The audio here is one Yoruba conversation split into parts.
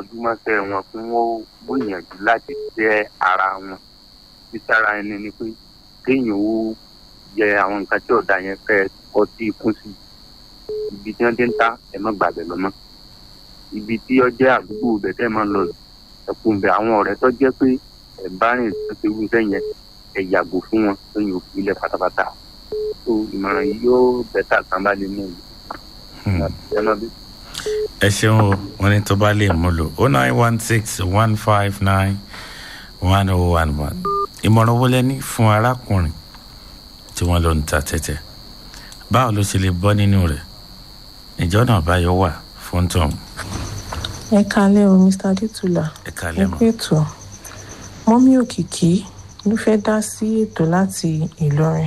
kọjú mọ́sẹ̀ wọn kí wọ́n gbìyànjú láti jẹ́ ara wọn títara ẹni ni pé kéèyàn ó yẹ àwọn nǹkan tí ọ̀dà yẹn fẹ́ kọ́ sí ikún sí ibi tí wọ́n ti ń ta ẹ̀ mọ́ gbàgbẹ́ lọ́mọ́ ibi tí ó jẹ́ àdúgbò ibẹ̀ tẹ́ máa ń lọ ẹ̀kún bẹ̀ àwọn ọ̀rẹ́ tó jẹ́ pé ẹ̀ bá rìn tó ti wú sẹ́yìn ẹ̀ yàgò fún wọn lóyún òfin ilẹ̀ pátápátá tó ìmọ̀ràn yìí yóò bẹ́tà kan bá lè mú un. ẹ má bí ẹ ṣeun o wọn ní tó bá lè mú lò ó nine one six one five nine one oh one one ìmọ̀ràn wo lẹ́ni fún arákùnrin tí wọ́n lọ ń ta tẹ́tẹ́ báwo ló ṣe lè bọ́ nínú rẹ̀ ìjọ náà báyọ̀ wà fún tọ̀hún ẹ kalẹ́ o mr adétúlà ẹ ẹ kálẹ̀ kú mọ́ ètò mọ́mí òkìkí ló fẹ́ dá sí ètò láti ìlọrin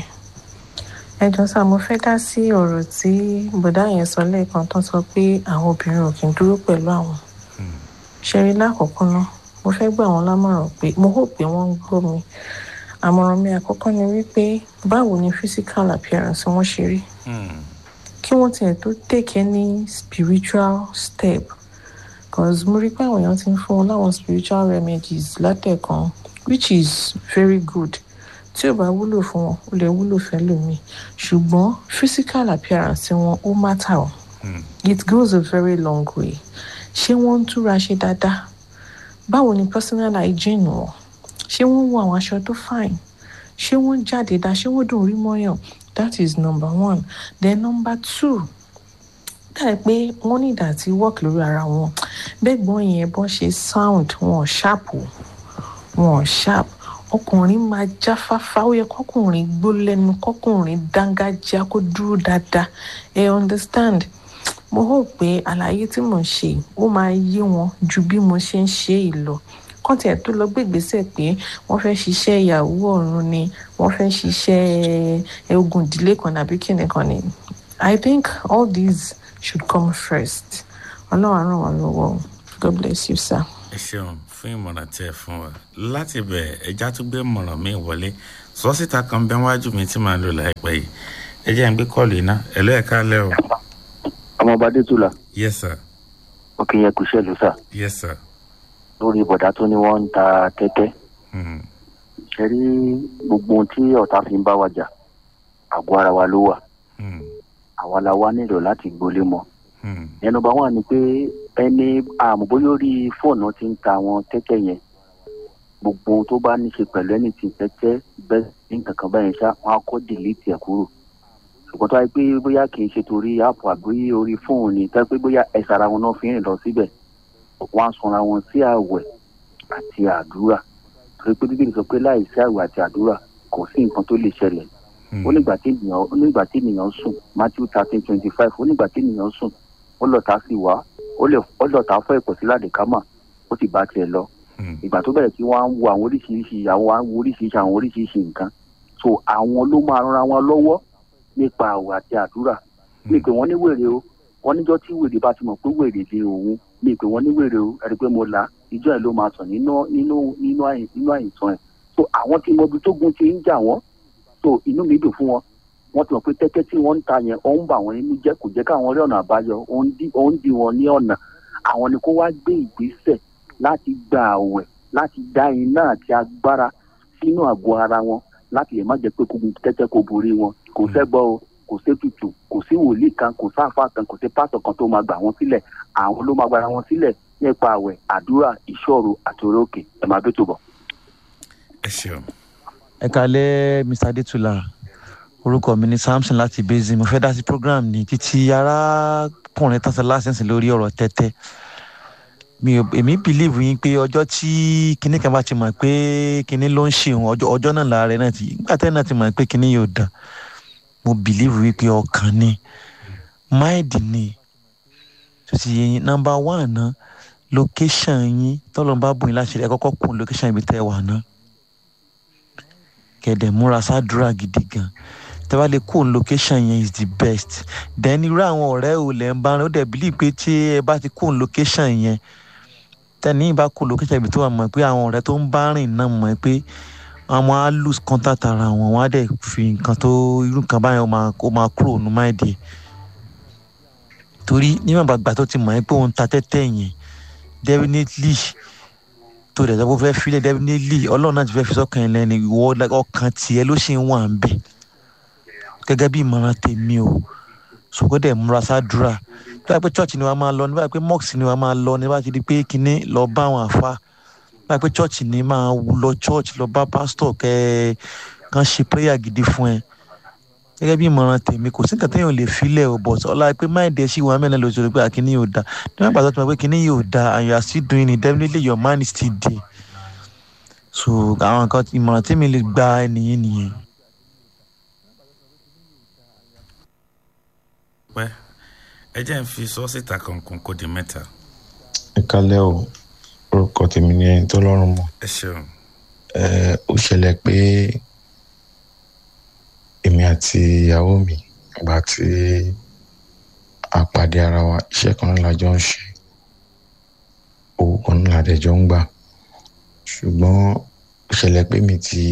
ẹ jọ sá mo fẹ́ dá sí ọ̀rọ̀ tí bọ̀dá yẹn sọ lẹ́ẹ̀kan tó sọ pé àwọn obìnrin ò kì í dúró pẹ̀lú àwọn ṣẹ́rí lákọ̀ọ́kọ́ náà mo fẹ́ gbà wọ́n lámọ̀ràn pé mo hò pé wọ́n ń gbọ́ mi àmọ̀ràn mi àkọ́kọ́ ni wípé báwo ni physical appearance wọn ṣe rí Hmm. kí wọ́n tiẹ̀ tó take any spiritual step cause mo rí pé àwọn èèyàn ti ń fún wọn láwọn spiritual remedies látẹ̀kan which is very good tí ò bá wúlò fún wọn ó lè wúlò fẹ́lòmíì ṣùgbọ́n physical appearance wọn ó matter o Hmm. it goes a very long way ṣé wọ́n ń túra ṣe dáadáa báwo ni personal hygiene wọn ṣé wọ́n wọ àwọn aṣọ tó fine ṣé wọ́n jáde dá ṣé wọ́n dùn rí mọ́yàn that is number one then number two dáì pé wọ́n ní ìdá tí work lórí ara wọn bẹ́ẹ̀gbọ́n yẹn bọ́n ṣe sound wọn sharp o wọn sharp ọkùnrin máa jáfáfá ó yẹ kọkùnrin gbó lẹ́nu kọkùnrin dángájá kó dúró dáadáa ẹ understand mo hò pé àlàyé tí mò ń ṣe yìí, ó máa yé wọn ju bí mo ṣe ń ṣe é lọ kàn tiẹ̀ tó lọ gbégbèsè pé wọ́n fẹ́ ṣiṣẹ́ ìyàwó ọ̀run ni wọ́n fẹ́ ṣiṣẹ́ ẹ, ogun ìdílé kan nàbí kíni kan ni i think all these should come first ọlọ́run á ràn wá lọ́wọ́ o. god bless you sir. ẹ ṣeun fún ìmọ̀ràn tí ẹ fún wa láti bẹ̀ ẹja tó gbé ìmọ̀ràn mi wọlé sọ́sítà kan bẹ́ wájú mi tí màá lò láìpẹ́ yìí ẹ jẹ́ ń gbé kọ́ọ̀lù iná ẹ ló ẹ̀ kálẹ̀ o ọmọọba adétúlà yes sir òkè yẹn kò ṣẹlú sà yes sir lórí bọ̀dá tó ní wọ́n ń ta tẹ́tẹ́ Hmm. ṣe rí gbogbo ohun tí ọ̀tá fi ń bá wa jà àgọ́ ara wa ló wà Hmm. àwa la wá nílò láti gbolé mọ́ Hmm. ẹnu bá wà ní pé ẹni àmọ̀bóyá orí fóònù ti ń ta àwọn tẹ́tẹ́ yẹn gbogbo ohun tó bá ní ṣe pẹ̀lú ẹni tí tẹ́tẹ́ bẹ́ẹ̀ ní kankan báyẹn ṣá wọn á kọ́ dìlítì ẹ̀ kúrò ṣùgbọ́n tó wáyé pé bóyá kì í ṣe torí áàpù àbí orí fóònù ni tó wáyé pé bóyá ẹ̀sà ara wọn náà fi ń rìn lọ síbẹ̀ wọ́n á sanra wọn sí àwẹ̀ àti àdúrà torí pé bíbélì sọ pé láì sí àwẹ̀ àti àdúrà kò sí nǹkan tó lè ṣẹlẹ̀ Hmm. ó nígbà tí ènìyàn ó nígbà tí ènìyàn sùn matthew thirteen twenty five ó nígbà tí ènìyàn sùn ó lọ́ta sí wá ó lè ó lọ́ta fọ́ ẹ̀pọ̀ sí ládìkámà ó sì bá tiẹ̀ lọ Hmm. ìgbà tó bẹ̀rẹ̀ tí wọ́n á ń wo àwọn oríṣiríṣi àwọn á ń wo oríṣiríṣi àwọn oríṣiríṣi nǹkan so àwọn ló máa ran wọn lọ́wọ́ nípa àwẹ̀ àti àdúrà mi pé wọ́n ní wèrè o wọ́n níjọ́ tí wèrè bá ti mọ̀ pé wèrè lé òun mi pé wọ́n ní wèrè o ẹ̀rí pé mo là ìjọ ẹ̀ ló máa sàn nínú nínú nínú àyè nínú àyìntàn ẹ̀ so àwọn tí mo bi tó gun ti ń jà wọ́n so inú mi dùn fún wọn wọ́n ti mọ̀ pé tẹ́tẹ́ tí wọ́n ń ta yẹn ó ń bà wọ́n nínú jẹ́ kò jẹ́ káwọn rí ọ̀nà àbáyọ ó ń dí ó ń dí wọn ní ọ̀nà àwọn ni kó wá gbé ìgbésẹ̀ láti gba àwẹ̀ láti dá iná àti agbára sínú àgọ́ ara wọn láti lè má jẹ́ pé kógun tẹ́tẹ́ kó borí wọn kò sẹ́gbọ́ o kò sétutù kò sí wòlíì kan kò sáfà kan kò sí pásọ̀ kan tó máa gbà wọ́n sílẹ̀ àwọn ló máa gbára wọn sílẹ̀ nípa àwẹ̀ àdúrà ìṣòro àti orókè ẹ̀ máa bẹ́tò bọ̀. ẹ ṣeun ẹ kalẹ mr adetula orúkọ mi ni samson láti basin mo fẹ́ dá sí program ní títí arákùnrin tán sọ lásìsìn lórí ọ̀rọ̀ tẹ́tẹ́ mi ò èmi believe yín pé ọjọ́ tí kinní kan bá ti mọ̀ pé kinní ló ń ṣe òun ọjọ́ ọjọ́ náà lára rẹ̀ náà ti nígbà tẹ́lẹ̀ náà ti mọ̀ pé kinní yóò dàn mo believe wípé ọkàn ni mind ni tó ti yẹ yín number one náà location yín tọ́lọ́ bá bùn yín láti ẹ kọ́kọ́ kún location ibi tẹ́ ẹ wà náà kẹ̀dẹ̀ múra sádùúrà gidi gan tẹ́ bá lè kó location yẹn is the best then irú àwọn ọ̀rẹ́ ò lẹ̀ ń bá rìn ó dẹ̀ bílí pé tí ẹ bá ti kó location yẹn tẹ́ni bá kó location ibi tó wà mọ̀ pé àwọn ọ̀rẹ́ tó ń bá rìn náà mọ̀ pé àwọn á lose contact ara wọn wọn á dẹ̀ fi nǹkan tó irú nǹkan báyẹn ó máa ó máa kúrò nínú máìdì ẹ̀ torí níwọ̀n bàgbà tó ti mọ̀ ẹ́ pé òun ta tẹ́tẹ́ yẹn definitely tó dẹ̀ sọ pé ó fẹ́ filẹ̀ definitely ọlọ́run náà ti fẹ́ fi sọ́kàn ẹ̀ lẹ́ni ìwọ ọkàn tiẹ̀ ló ṣì ń wà ń bẹ̀ gẹ́gẹ́ bí ìmọ̀ràn tèmi o ṣùgbọ́n dẹ̀ múra sádùúrà tó bá pẹ́ church ni wàá máa lọ ní báyìí pé mosque ni wàá máa lọ ní bá ti di pé kinní lọ bá àwọn àfa báyìí pé church ni máa lọ church lọ bá pastor kẹ́ ẹ kàn ṣe prayer gidi fún ẹ gẹ́gẹ́ bí ìmọ̀ràn tèmi kò sí nǹkan téèyàn lè filẹ̀ o but ọlá pé máìndì ẹ̀ ṣì wà mẹ́rin lóṣù pé àkíní yóò da níwọ̀n ìgbà tó ti mọ̀ pé kíní yóò da and you are still doing it definitely your mind is still there so àwọn nǹkan ìmọ̀ràn tèmi lè gba ẹnìyẹn nìyẹn. pẹ́ ẹ jẹ́ ń fi sọ́ọ́sìtà kankan kó di mẹ́ta ẹ kálẹ́ o orúkọ tèmi ni ẹni tó lọ́rùn mọ́ ẹ ṣeun ẹ ó ṣẹlẹ̀ pé èmi àti ìyàwó mi ìgbà tí a pàdé ara wa iṣẹ́ kan náà la jọ ń ṣe owó kan náà la dẹ̀ jọ ń gbà ṣùgbọ́n ó ṣẹlẹ̀ pé mi ti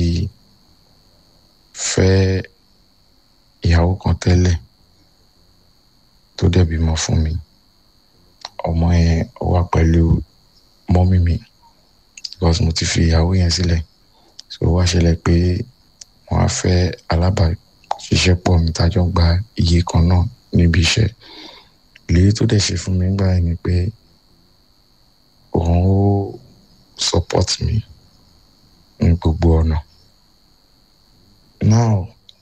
fẹ́ ìyàwó kan tẹ́lẹ̀ tó dẹ̀ bímọ fún mi ọmọ yẹn ó wà pẹ̀lú mọ́mí mi because mo ti fi ìyàwó yẹn sílẹ̀ so wá ṣẹlẹ̀ pé wọ́n á fẹ́ alábàáṣiṣẹ́pọ̀ mi tájọ ń gba iye kan náà níbi iṣẹ́ ìlérí tó dẹ̀ ṣe fún mi nígbà yẹn ni pé òun ó support mi ní gbogbo ọ̀nà now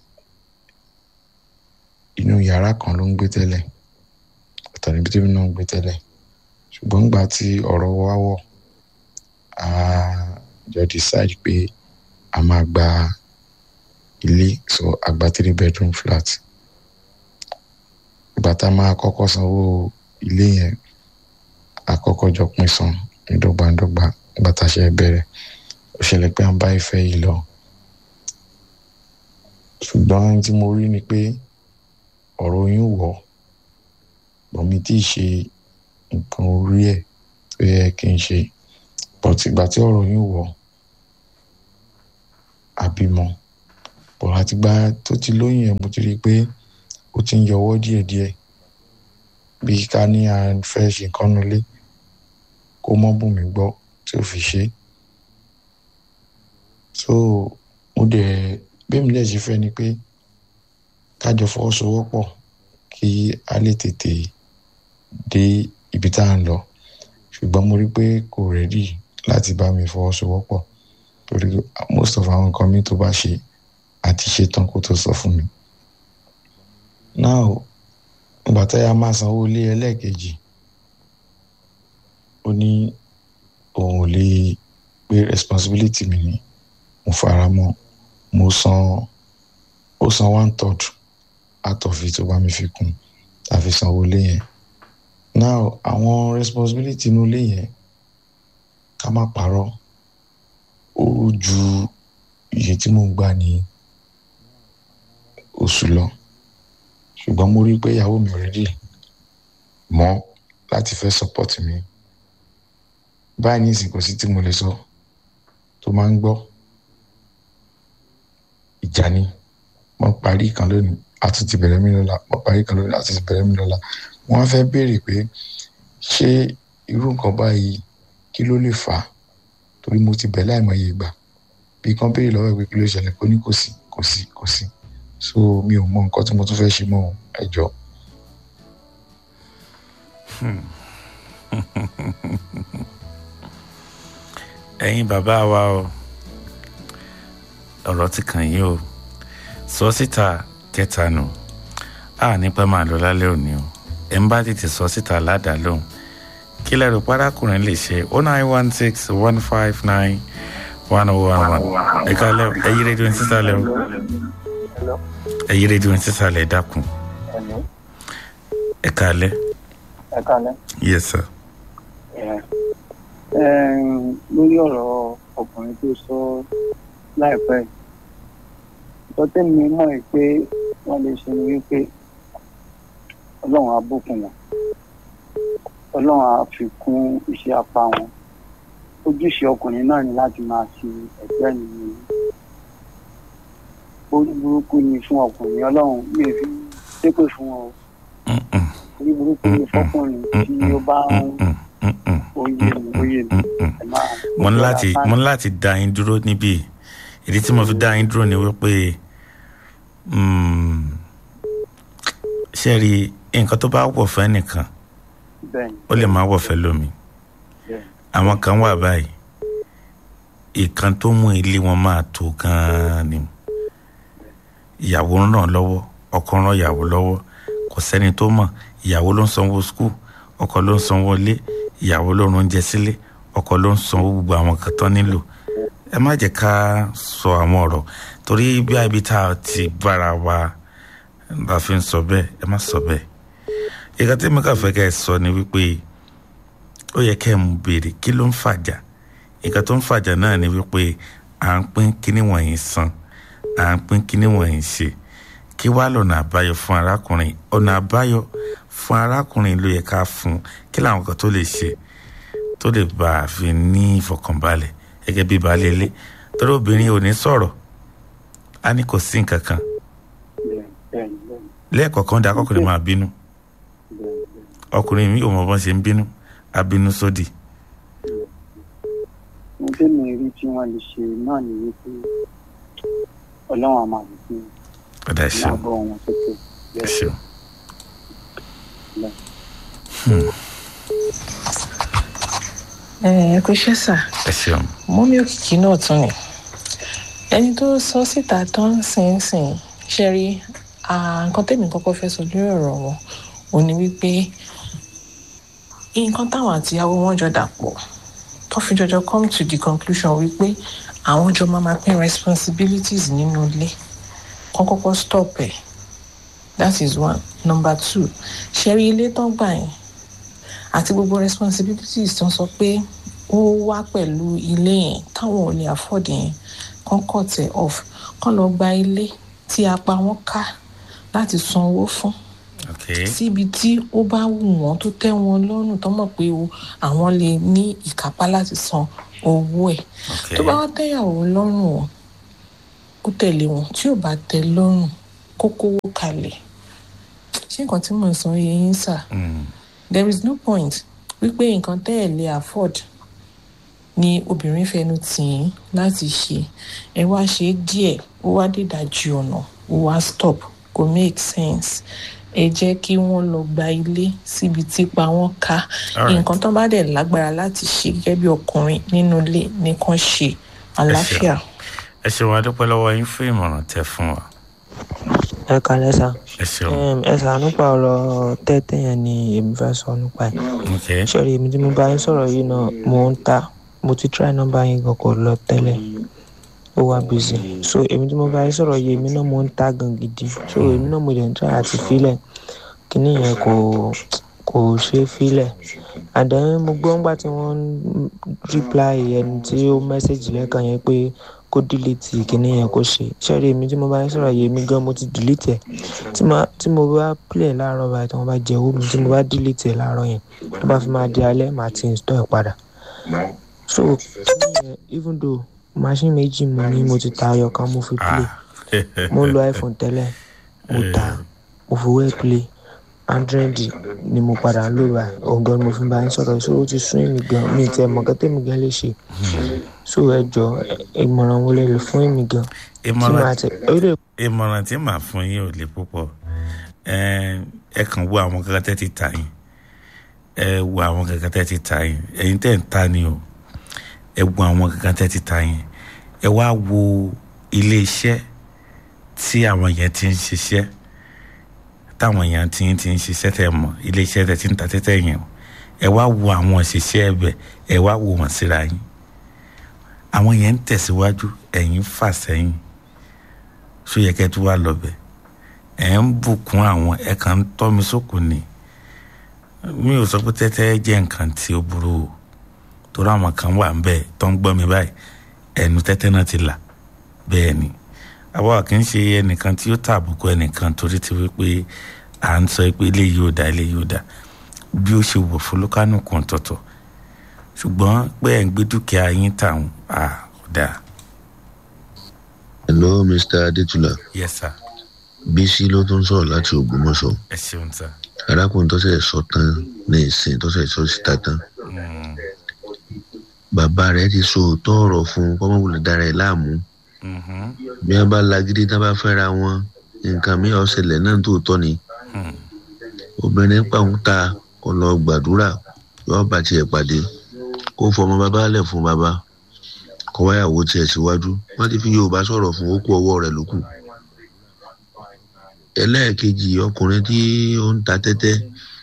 inú yàrá kan ló ń gbé tẹ́lẹ̀ ọ̀tọ̀ níbi tí mi náà ń gbé tẹ́lẹ̀ ṣùgbọ́n nígbà tí ọ̀rọ̀ wa wọ̀ a jọ decide pé a máa gba ilé so a gba three bedroom flat ìgbà tá a máa kọ́kọ́ sanwó ilé yẹn a kọ́kọ́ jọ pín san ní dọ́gbandọ́gba ìgbà tá a ṣe bẹ̀rẹ̀ ó ṣẹlẹ̀ pé à ń bá ìfẹ́ yìí lọ ṣùgbọ́n ohun tí mo rí ni pé ọ̀rọ̀ oyún wọ̀ bọ̀ mi tí ì ṣe nǹkan orí ẹ̀ tó yẹ kí n ṣe but ìgbà tí ọ̀rọ̀ oyún wọ̀ àbímọ bọ̀ àtìgbà tó ti lóyún yẹn mo ti rí i pé ó ti ń yọwọ́ díẹ̀díẹ̀ bí ká ní à ń fẹ́ ṣe nǹkan nulẹ̀ kó mọ́ bùn mí gbọ́ tí ó fi ṣe so mo dẹ̀ bẹ́ẹ̀ mi dẹ̀ ṣe fẹ́ ni pé kájọ fọwọ́sowọ́pọ̀ kí a lè tètè dé ibi tá à ń lọ ṣùgbọ́n mo rí pé kò rẹ́dì láti bá mi fọwọ́sowọ́pọ̀ torí most of àwọn nǹkan mi tó bá ṣe àti ṣe tán kó tó sọ fún mi. now ìgbà tá a máa sanwó ilé ẹlẹ́ẹ̀kejì ó ní òun ò lè gbé responsibility mi ní mo fara mọ́ mo san ó san one third out of it tó bá mi fi kún tàfi sanwó ilé yẹn now àwọn responsibility inú ilé yẹn ká má parọ́ ó ju iye tí mò ń gbà ní oṣù lọ ṣùgbọ́n mo rí i pé ìyàwó mi already mọ́ láti fẹ́ support mi báyìí ní ìsìn kò sí tí mo lè sọ tó máa ń gbọ́ ìjà ni wọ́n parí kan lónìí a tún ti bẹ̀rẹ̀ mí lọ́la wọ́n parí kan lónìí a tún ti bẹ̀rẹ̀ mí lọ́la wọ́n á fẹ́ béèrè pé ṣé irú nǹkan báyìí kí ló lè fà á torí mo ti bẹ̀ láìmọye ìgbà bí kan béèrè lọ́wọ́ ìpè kí ló ṣẹlẹ̀ kó ní kò sí kò sí kò sí so mi ò mọ nǹkan tí mo tún fẹ́ ṣe mọ́ ẹ jọ. ẹ̀yin bàbá wa o ọ̀rọ̀ ti kàn yín o sọ síta kẹta nù a nípa máa lọ lálẹ́ òní o ẹ̀ ń bá tètè sọ síta ládàá lóhùn kí lẹ́rù párákùnrin lè ṣe o nine one six one five nine one oh one one ẹ̀ka lẹ́ ẹ̀yí rédíò ní sísàlẹ̀ o ẹ̀yí rédíò ní sísàlẹ̀ dákun ẹ̀ka lẹ́ ẹ kálẹ́. yes sir. lórí ọ̀rọ̀ ọkùnrin tó sọ láìpẹ́ yìí nǹkan tẹ́mi mọ̀ ẹ́ pé wọ́n lè ṣe ni wípé ọlọ́run á bùkún wọn ọlọ́run á fi kún iṣẹ́ apá wọn ojúṣe ọkùnrin náà ni láti máa ṣe ẹgbẹ́ nìyí orí burúkú ni fún ọkùnrin ọlọ́run mi ò fi ṣépè fún wọn o orí burúkú ni fọkùnrin tí ó bá ń oyè mi ó yé mi Mm-mm. ẹ máa mo ní láti mo ní láti dá yín dúró níbí ìdí tí mo fi dá yín dúró ni wípé mm, ṣe rí nǹkan tó bá wọ̀ fẹ́ nìkan bẹ́ẹ̀ ni ó lè má wọ̀ fẹ́ lómi bẹ́ẹ̀ àwọn kan wà báyìí ìkan tó mú ilé wọn máa tó gan-an ni ìyàwó ń ràn lọ́wọ́ ọkọ ń ràn ìyàwó lọ́wọ́ kò sẹ́ni tó mọ̀ ìyàwó ló ń sanwó skul ọkọ ló ń sanwó ilé ìyàwó ló ń oúnjẹ sílé ọkọ ló ń sanwó gbogbo àwọn kan tán nílò ẹ má jẹ́ ká sọ àwọn ọ̀rọ̀ torí bí ibi tá a ti bára wa la fi ń sọ bẹ́ẹ̀ ẹ má sọ bẹ́ẹ̀ ìka tí mi kà fẹ́ kẹ́ ẹ sọ ni wípé ó yẹ kẹ́ ẹ mú béèrè kí ló ń fàjà ìka tó ń fàjà náà ni wípé à ń pín kíní wọ̀nyí san à ń pín kíní wọ̀nyí ṣe kí wàá lọ́nà àbáyọ fún arákùnrin ọ̀nà àbáyọ fún arákùnrin ló yẹ ká fún un kí làwọn kan tó lè ṣe tó lè bá a fi ní ìfọ̀kànbalẹ̀ gẹ́gẹ́ bí baálé ilé torí obìnrin ò ní sọ̀rọ̀ á ní kò sí nǹkan kan bẹ́ẹ̀ bẹ́ẹ̀ ni bẹ́ẹ̀ ni lẹ́ẹ̀kọ̀ọ̀kan dá kọkùnrin máa bínú bẹ́ẹ̀ bẹ́ẹ̀ ọkùnrin mi ò mọ bọ́n ṣe ń bínú abínú sódì ní tèmi rí tí wọ́n lè ṣe náà ni wípé ọlọ́run àmà wípé ọ̀dà ẹ ṣeun láàbọ̀ wọn sókè ẹ ṣeun. ẹ ẹ kò ṣe sà ẹ ṣeun mọ́mí òkìkí náà tún ni ẹni tó sọ síta tó ń sìn sìn ṣe rí ah, nǹkan tèmi kọ́kọ́ fẹ́ sọ lórí ọ̀rọ̀ wọn ò ní wípé nǹkan táwọn àtìyàwó wọn jọ dàpọ̀ tó fi jọjọ come to the conclusion wípé àwọn jọ máa máa pín responsibilities nínú ilé kọ́ kọ́kọ́ stop ẹ̀ that is one number two ṣe rí ilé tán gbà yẹn àti gbogbo responsibilities tó ń sọ pé ó wá pẹ̀lú ilé yẹn táwọn ò lè afford yẹn kán cut ẹ̀ off kán lọ gba ilé tí apá wọn ká láti san owó fún ok síbi tí ó bá wù wọ́n tó tẹ́ wọn lọ́rùn tó mọ̀ pé o àwọn lè ní ìkápá láti san owó ẹ̀ ok tó bá wá tẹ́yàwó lọ́rùn o kó tẹ̀lé wọn tí ò bá tẹ́ lọ́rùn kó kówó kalẹ̀ ṣé nǹkan tí mò ń sọ yẹ yín sà Mm, there is no point wípé nǹkan tẹ́ ẹ̀ lè afford ni obìnrin fẹnu tì í láti ṣe ẹ wá ṣe é díẹ̀ ó wá dídàjì ọ̀nà ó wá stop kò make sense ẹ jẹ́ kí wọ́n lọ gba ilé síbi tí pa wọ́n ká Alright. nǹkan tó bá dẹ̀ lágbára láti ṣe gẹ́gẹ́ bí ọkùnrin nínú ilé nìkan ṣe àlàáfíà. ẹ ṣeun adúpẹ́ lọ́wọ́ yín fún ìmọ̀ràn tẹ fún wa ẹ kalẹ sa ẹ ṣeun Em, ẹ sà nípa ọ̀rọ̀ tẹ́tẹ́ yẹn ni èmi fẹ́ sọ nípa ẹ̀ ok sọ̀rọ̀ èmi tí mo bá yín sọ̀rọ̀ yìí náà mo ń ta mo ti try nọ́mbà yín gan kò lọ tẹ́lẹ̀ ó wá busy so èmi tí mo bá yín sọ̀rọ̀ yìí èmi náà mo ń ta gan gidi so èmi náà mo dẹ̀ ń try àti filẹ̀ kíní yẹn kò kò ṣe é filẹ̀ and then mo gbọ́ ńgbà tí wọ́n ń reply ẹni tí ó message lẹ́ẹ̀kan yẹn pé kó delete kíní yẹn kó ṣe sọ̀rọ̀ èmi tí mo bá yín sọ̀rọ̀ yìí èmi gan mo ti delete ẹ̀ tí ma tí mo bá play láàárọ̀ báyìí tí wọ́n bá jẹ owó mi tí mo bá delete ẹ̀ láàárọ̀ yẹn tó bá fi máa di alẹ́ màá ti install ẹ̀ padà so kíní yẹn even though machine méjì mo ní mo ti ta ayọ̀ kan mo fi play ah mo ń lo iphone tẹ́lẹ̀ mo ta mo fowó ẹ̀ play android ni mo padà ń lò báyìí ọ̀gá ni mo fi bá yín sọ̀rọ̀ so ó ti sún èmi gan mi tẹ mọ̀ kẹ́tẹ́ mi gan lè ṣe so ẹ jọ ìmọ̀ràn wo lè lè fún èmi gan tí màá ìmọ̀ràn tẹ ó lè ìmọ̀ràn tí màá fún yín ò le púpọ̀ ẹ ẹ kàn wo àwọn kankan tẹ́ ti tà yín ẹ wo àwọn kankan tẹ́ ti tà yín ẹ̀yin tẹ́ ń ta ni o ẹ wo àwọn kankan tẹ́ ti tà yín ẹ wá wo ilé iṣẹ́ tí àwọn yẹn ti ń ṣiṣẹ́ táwọn yẹn ti ń ti ń ṣiṣẹ́ tẹ́ mọ̀ ilé iṣẹ́ tẹ́ ti ń ta tẹ́tẹ́ yẹn o ẹ wá wo àwọn òṣìṣẹ́ ẹbẹ̀ ẹ wá wo wọn síra yín àwọn yẹn ń tẹ̀síwájú ẹ̀yin fà sẹ́yìn so yẹ kẹ́ tó wá lọ bẹ̀ ẹ̀ ń bùkún àwọn ẹ̀ kàn ń tọ́ mi sókun ni mi ò sọ pé tẹ́tẹ́ jẹ́ nǹkan tí ó burú o torí àwọn kan wà ń bẹ̀ tó ń gbọ́ mi báyìí ẹnu tẹ́tẹ́ náà ti là bẹ́ẹ̀ ni àwa kì í ṣe ẹnìkan tí ó tàbùkù ẹnìkan torí ti wípé à ń sọ pé eléyìí ò dá eléyìí ò dá bí ó ṣe wọ̀ fún lókànùkù ọ̀tọ̀ọ̀tọ̀ ṣùgbọ́n pé ẹ̀ ń gbé dúkìá yín tàwọn à ò dáa hello mr adetula yes sir bísí ló tún sọ̀rọ̀ láti ògbómọ̀ṣọ́ ẹ ṣeun sir. arákùnrin tó ṣẹ̀ sọ tán ní ìsìn tó ṣẹ̀ sọ síta tán Mm. bàbá rẹ̀ ti sọ òótọ́ ọ̀rọ̀ fún un kọ́mọ́wulẹ̀ dára ẹ̀ láàmú Mhm. bí wọ́n bá lagídí tí wọ́n bá fẹ́ra wọn nǹkan mi ò ṣẹlẹ̀ náà tó tọ́ ni Hmm. obìnrin pàwọn ta kó lọ gbàdúrà yóò bá tiẹ̀ pàdé kó fọmọ bàbá lẹ̀ fún bàbá kó wáyàwó tiẹ̀ síwájú wọ́n ti fi yorùbá sọ̀rọ̀ fún okú ọwọ́ rẹ̀ lókù ẹlẹ́ẹ̀kejì ọkùnrin tí ó ń ta tẹ́tẹ́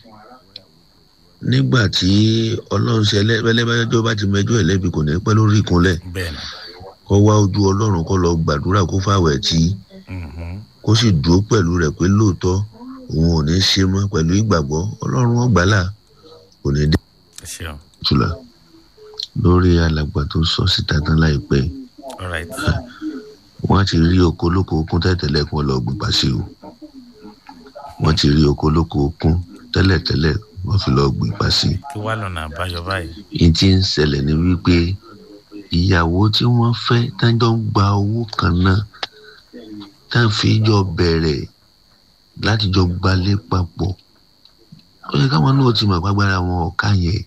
nígbà tí ọlọ́run ṣe ẹlẹ́bẹ́jọ́ bá ti mẹjọ́ ẹ̀ lẹ́bi kò ní pẹ́ lórí ìkúnlẹ̀ bẹ́ẹ̀ ni kó wá ojú ọlọ́run kó lọ gbàdúrà kó fàwẹ̀ tí Mhm. kó sì dúró pẹ̀lú rẹ̀ pé lóòótọ́ òun ò ní ṣe mọ́ pẹ̀lú ìgbàgbọ́ ọlọ́run ọgbàlà kò ní dé ẹ ṣeun jùlọ lórí alàgbà tó sọ síta tán láìpẹ́ all right wọ́n ti rí oko olóko okun tẹ́tẹ̀lẹ̀ kí wọ́n lọ gbìgbà sí o wọ́n ti rí oko olóko okun tẹ́lẹ̀tẹ́lẹ̀ wọ́n fi lọ gbìgbà sí kí wàá lọ́nà àbáyọ báyìí i tí ń ṣẹlẹ̀ ni wípé ìyàwó tí wọ́n fẹ́ tájọ́ ń gba owó kan náà tá a fi jọ bẹ̀rẹ̀ láti jọ gbalé papọ̀ ó yẹ káwọn náà ti mọ̀ pàgbára wọn ọ̀ka yẹn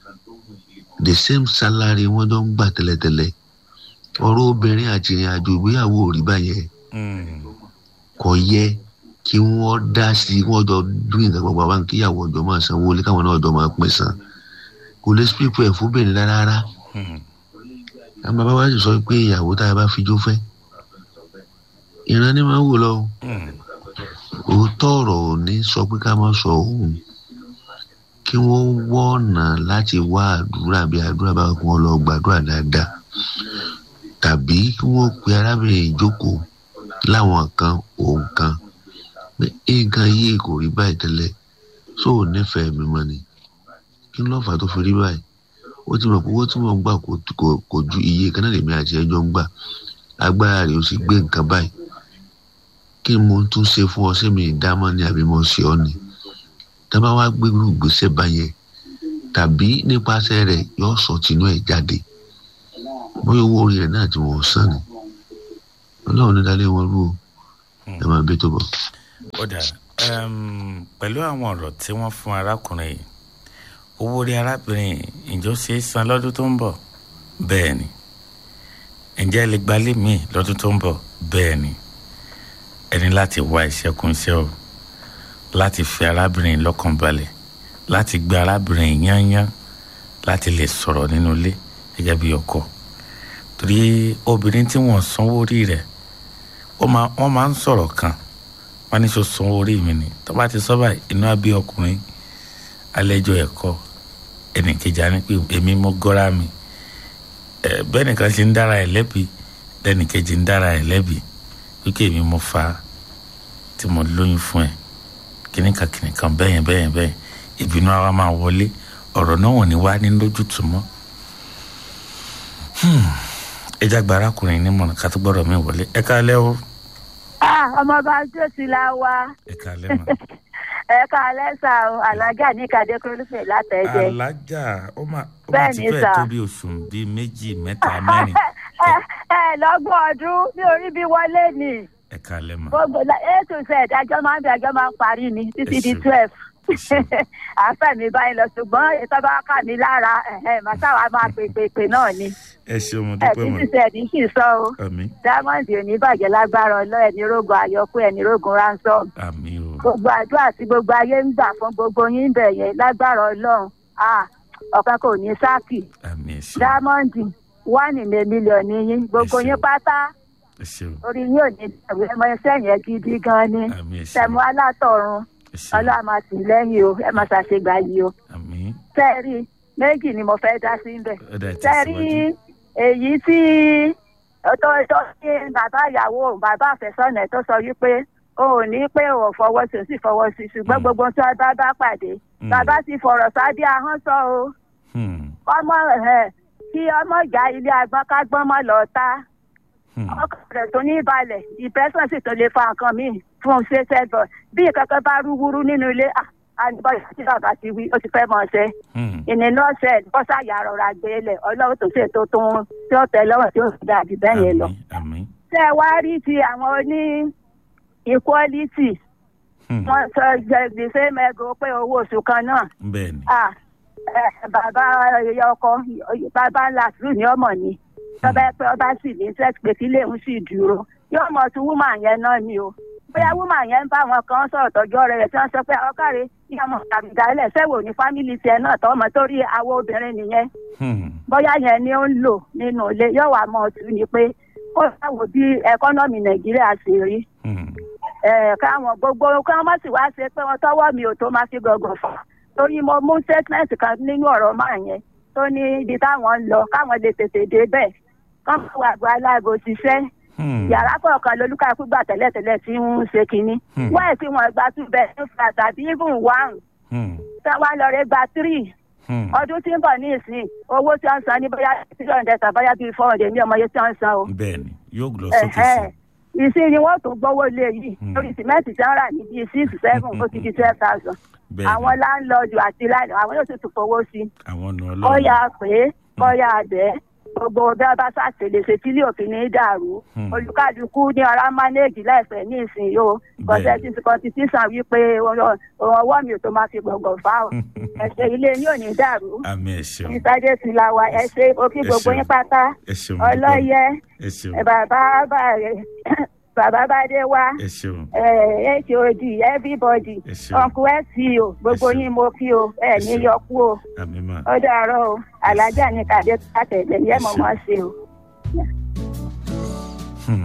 the same salary wọ́n jọ ń gbà tẹ́lẹ̀tẹ́lẹ̀ ọ̀rọ̀ obìnrin àti ìrìn àjò ìgbéyàwó ò rí báyẹn Hmm. kò yẹ kí wọ́n dá sí i wọ́n jọ dún nǹkan papọ̀ àwọn kíyàwó ọjọ́ máa sanwó lé káwọn náà ọjọ́ máa pín san kò lè speak for ẹ̀ fúnbìnrin rárá rárá Hmm. àwọn bàbá wa sì sọ pé ìyàwó tá a bá fi jó fẹ́ ìran ni máa ń wò lọ o. Hmm. òótọ́ ọ̀rọ̀ ò ní sọ pé ká má sọ òun kí wọ́n wọ́ ọ̀nà láti wá àdúrà bí àdúrà bá kún ọ lọ gbàdúrà dáadáa tàbí kí wọ́n pe arábìnrin ìjókòó láwọn kan òun kan pé nǹkan yìí kò rí báyìí tẹ́lẹ̀ tó ò nífẹ̀ẹ́ mi mọ́ ni kí ló fà á tó fi rí báyìí ó ti mọ̀ pé owó tí wọ́n gbà kò kò- kò ju iye kan náà lèmi àti ẹjọ́ ń gbà agbára rẹ̀ ó sì gbé nǹkan báyìí kí mo tún ṣe fún ọ sẹ́mi ìdámọ́ ni àbí mo ṣe ọ́ ni tábà wá gbérú ìgbésẹ̀ báyẹn tàbí nípasẹ̀ rẹ̀ yóò sọ tinú ẹ̀ jáde bóyá owó orí rẹ̀ náà tí wọ́n san ni ọlọ́run ní dalẹ́ wọn rú o ẹ máa bí tó bọ̀. ó dà um, pẹ̀lú àwọn ọ̀rọ̀ tí wọ́n fún arákùnrin yìí owó orí arábìnrin yìí ǹjẹ́ ó ṣe é san lọ́dún tó ń bọ̀ bẹ́ẹ̀ ni ǹjẹ́ ẹ lè gbalé míì lọ́dún tó ń bọ̀ bẹ́ẹ̀ ni ẹni láti wá iṣẹ́ kún iṣẹ́ o láti fi arábìnrin yìí lọ́kàn balẹ̀ láti gbé arábìnrin yìí yányán láti lè sọ̀rọ̀ nínú ilé gẹ́gẹ́ bí ọkọ torí obìnrin tí wọ́n sanwó orí rẹ̀ wọ́n máa wọ́n máa ń sọ̀rọ̀ kan wọ́n ní sọ sanwó orí mi ni tó bá ti sọ báyìí inú abí ọkùnrin alẹ́jọ́ ẹ̀kọ́ ẹnìkejì á ní pé èmi mo gọ́ra mi ẹ bẹ́ẹ̀ nìkan ṣe ń dára ẹ̀ lẹ́bi lẹ́nìkejì ń dára ẹ̀ lẹ́bi wípé èmi mo fa tí mo lóyún fún ẹ kìnìkan kìnìkan bẹ́yẹn bẹ́yẹn bẹ́yẹn ìbínú àwa máa wọlé ọ̀rọ̀ náà wọ́n ní wá ní lójútùú mọ́ ẹja gba arákùnrin nímọ̀ràn ká tó gbọ́dọ̀ mi wọlé ẹ káalẹ́ o Ah, ọmọọba jòsì la wa ẹ káalẹ́ mọ́. ẹ ká lẹ́sà o alájà ní kàdé kúrúfẹ̀ látẹ̀jẹ́. alájà ó máa ó máa Bẹ́ẹ̀ ti ni fẹ́ sà. tó bí oṣù bíi méjì mẹ́ta mẹ́rin ẹ ẹ lọ́gbọ̀n ọdún ní orí bí wọlé ni ẹ káalẹ́ mọ́. gbogbo la- a to z àjọ máa ń bẹ àjọ máa ń parí ni títí di Ẹ ṣeun. twelve Ẹ ṣeun. àfẹ́ mi báyìí lọ ṣùgbọ́n ètò bá kà mí lára màsáwá máa pè pè pè náà ni ẹ ṣeun mo ẹ dúpẹ́ títí mọ́ z ní sì sọ o àmì diamond ò ní bàjẹ́ lágbára ọlọ́ ẹni rógun àyọkú ẹni rógun ransom àmì o gbogbo àdúrà tí gbogbo ayé ń gbà fún gbogbo yín bẹ̀ yẹn lágbára ọlọ́run ah, ọ̀kan kò ní sáàkì àmì ẹ ṣeun diamond one in a million ní yín gbogbo Ẹ ṣeun. yín pátá ẹ ṣeun orí yín ò ní dàrú ẹmọ ẹsẹ̀ yẹn gidi gan ni àmì ẹ ṣeun tẹmu alátọ̀run ẹ ṣeun ọlọ́run máa tì í lẹ́yìn o ẹ máa ṣàṣegbà yìí o àmì tẹ́ẹ̀rí méjì ni mo fẹ́ dá sí bẹ̀ ó dà tẹ́ẹ̀rí tẹ̀síwájú èyí tí tó tó ní bàbá ìyàwó bàbá àfẹ́sọ́nà ẹ̀ tó sọ wípé o ò ní pé o ò fọwọ́ sí o sì fọwọ́ sí ṣùgbọ́n Mm. gbogbo tí wọ́n bá bá pàdé Mm. bàbá ti fọ̀rọ̀ sábẹ́ ahọ́n sọ o Hmm, ọmọ ẹ̀ kí ọmọ ìjà ilé agbọ́n ká gbọ́n mọ́ lọ ta hmm, ọkàn rẹ̀ tó ní balẹ̀ ìpẹ́sàn sì tó lè fa nǹkan míì fún un ṣe ṣẹ́gbọ̀n bí kankan bá rúwúrú nínú ilé à àníbọ̀ tí bàbá ti wí ó ti fẹ́ mọ̀ ṣe hmm. ìnìnà ṣe bọ́sà yà rọra gbé lẹ̀ ọlọ́run tó ṣe tó tún tí ó tẹ lọ́wọ́ tí ó sì dàbí bẹ́ẹ̀ yẹn lọ. àmì àmì ṣé ẹ wá rí ti àwọn oní equality Hmm, wọ́n sọ gbèsè mẹ́gò pé owó oṣù kan náà bẹ́ẹ̀ ni à ẹ, bàbá ẹyẹ ọkọ bàbá làtúrù ní ọmọ ni tọ́ba pé ọba sì ní sex pé kí léun sì dúró yóò mọ tún wúmà yẹn náà ni o bóyá wúmà yẹn ń bá àwọn kan sọ̀rọ̀ tọ́jú ọ̀rẹ́ rẹ̀ tí wọ́n sọ pé ọkàrẹ́ kí ọmọ àbìdálẹ̀ sẹ́wò ní fámìlì tiẹ̀ náà tọ́mọ torí àwọn obìnrin nìyẹn bóyá yẹn ni ó ń lò nínú ilé yóò wá mọ ọtún ni pé ó sáwò bí ẹkọ́nọ́mì nàìjíríà ṣe rí ẹ káwọn gbogbo káwọn má sì wá ṣe pé wọn tọwọ́ mi ò tó máa fi gọgàn fà torí mo mú statement kan nínú ọ̀rọ̀ máa yẹn tó ní ibi táwọn ń lọ káwọn lè tètè dé bẹ́ẹ̀ kán máa wà gba aláàgò ṣiṣẹ́ yàrá kọ̀ọ̀kan lolúkàkú gbà tẹ́lẹ̀tẹ́lẹ̀ tí ń ṣe kínní wáyé tí wọ́n gba two bedroom flat tàbí even one tí wọ́n lọ rẹ̀ gba three ọdún tí ń bọ̀ ní ìsìn owó tí wọ́n san ní bóyá three hundred tàbí bóyá bíi four hundred ní ọmọ yẹn tí wọ́n san o bẹ́ẹ̀ni yóò lọ sókè sí ìsìn ni wọ́n tún gbowó lé yìí lórí sìmẹ́ǹtì tí wọ́n rà ní bíi six seven ó ti di twelve thousand àwọn láńlọ́ọ̀dù àti láńlọ́ọ̀dù àwọn yóò tún fowó sí i àwọn ọ̀nà ọlọ́run kọ́yà pé kọ́yà bẹ́ẹ̀ gbogbo bí wọ́n bá ṣàṣèlè ṣe tí ilé òfin ní í dàrú olùkàdùkú ní ọ̀rá mánéèjì láìpẹ́ ní ìsìn yìí o kọ́ńtẹ́tì kọ́ńtìtísàn wípé ọwọ́ mi ò tó máa fi gbọ̀ngàn fá o ẹ̀ṣẹ̀ ilé yín ò ní dàrú àmì ẹ ṣeun ìsájé ti la wa ẹ ṣe òkè gbogbo yín pátá ẹ ṣeun ọlọ́yẹ ẹ ṣeun bàbá bàbá bàdé wa ẹ ṣeun hod everybody ẹ ṣeun uncle sco gbogbo Ẹ ṣeun. yín mo kí o ẹ ní ṣeun. yọkú o àmì mà ó dàárọ̀ o alájà ní kàdé àtẹ̀lẹ̀ yẹ́ mọ̀ mọ́ ṣe o. Hmm.